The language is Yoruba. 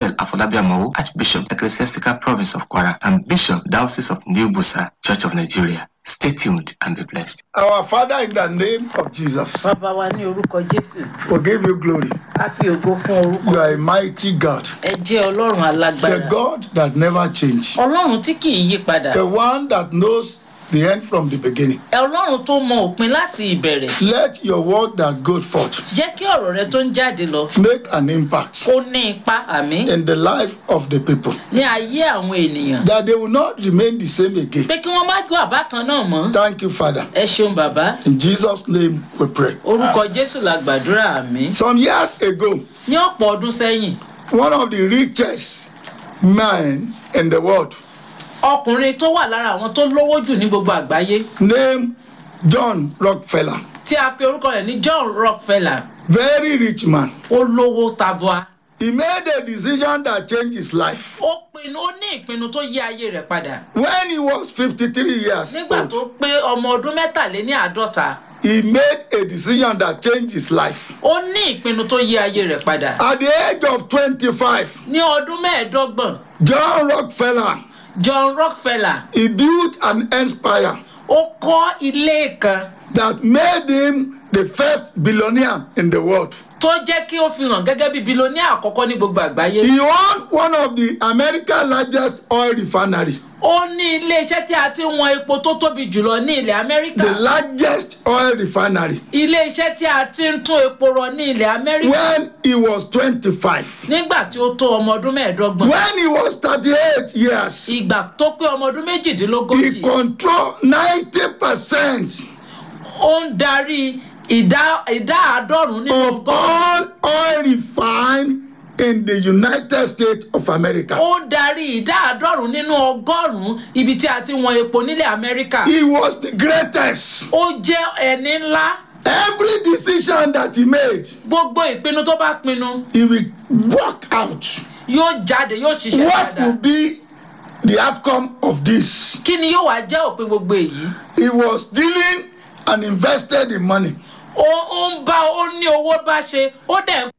Michael Afolabi Amowo, Archbishop, Ecclesiastical Province of Kwara, and Bishop, Diocese of New Busa, Church of Nigeria. Stay tuned and be blessed. Our Father, in the name of Jesus, bàbá wa ní orúkọ jésù we give you glory. a fi ògo fún orúkọ You are a mighty God, ẹ jẹ́ ọlọ́run the alágbára God that never changes, ọlọ́run tí kì í yí padà the one that knows the end from the beginning. ọlọ́run tó mọ òpin láti ìbẹ̀rẹ̀ Let your word that goes forth jẹ́ kí ọ̀rọ̀ rẹ tó ń jáde lọ make an impact kó ní ipa àmì in the life of the people, ní ayé àwọn ènìyàn that they will not remain the same again. pé kí wọ́n má gbọ́ àbá kan náà mọ́ Thank you, Father. ẹ ṣeun bàbá In Jesus' name we pray. orúkọ jésù la gbàdúrà àmì Some years ago, ní ọ̀pọ̀ ọdún sẹ́yìn one of the richest men in the world, ọkùnrin tó wà lára àwọn tó lówó jù ní gbogbo àgbáyé named John Rockefeller, tí a pe orúkọ rẹ̀ ní john rockefeller very rich man, ó lówó tabua he made a decision that changed his life. ó pinnu ó ní ìpinnu tó yí ayé rẹ̀ padà When he was 53 years nígbà old, tó pé ọmọ ọdún mẹ́tàléní àádọ́ta he made a decision that changed his life. ó ní ìpinnu tó yí ayé rẹ̀ padà At the age of 25, ní ọdún mẹ́ẹ̀ẹ́dọ́gbọ̀n John Rockefeller, john rockefeller he built an empire ó kọ́ ilé kan that made him the first billionaire in the world. tó jẹ́ kí ó fi hàn gẹ́gẹ́ bí bilóníà àkọ́kọ́ ní gbogbo àgbáyé He owned one of the America's largest oil refineries, ó ní iléeṣẹ́ tí a ti ń wọn epo tó tóbi jùlọ ní ilẹ̀ amẹ́ríkà the largest oil refinery, iléeṣẹ́ tí a ti ń tún epo rọ ní ilẹ̀ amẹ́ríkà when he was 25. nígbà tí ó tó ọmọ ọdún mẹ́ẹ̀ẹ́dọ́gbọ̀n When he was 38 years, ìgbà tó pé ọmọ ọdún he méjìdínlógójì controlled 90% ó ń darí ìdá ìdá àádọ́rùn-ún nínú of ọgọ́rùn-ún all oil refined in the United States of America. ó ń darí ìdá àádọ́rùn-ún nínú ọgọ́rùn-ún ibi tí a ti wọn epo nílẹ̀ amẹ́ríkà He was the greatest. ó jẹ́ ẹni ńlá Every decision that he made, gbogbo ìpinnu tó bá pinnu he will work out. yóò jáde yóò ṣiṣẹ́ What will dáadáa be the outcome of this? kí ni yóò wá jẹ́ òpin gbogbo èyí He was dealing and invested in money. ó ó ń bá ó ní owó bá ṣe ó dẹ̀ ń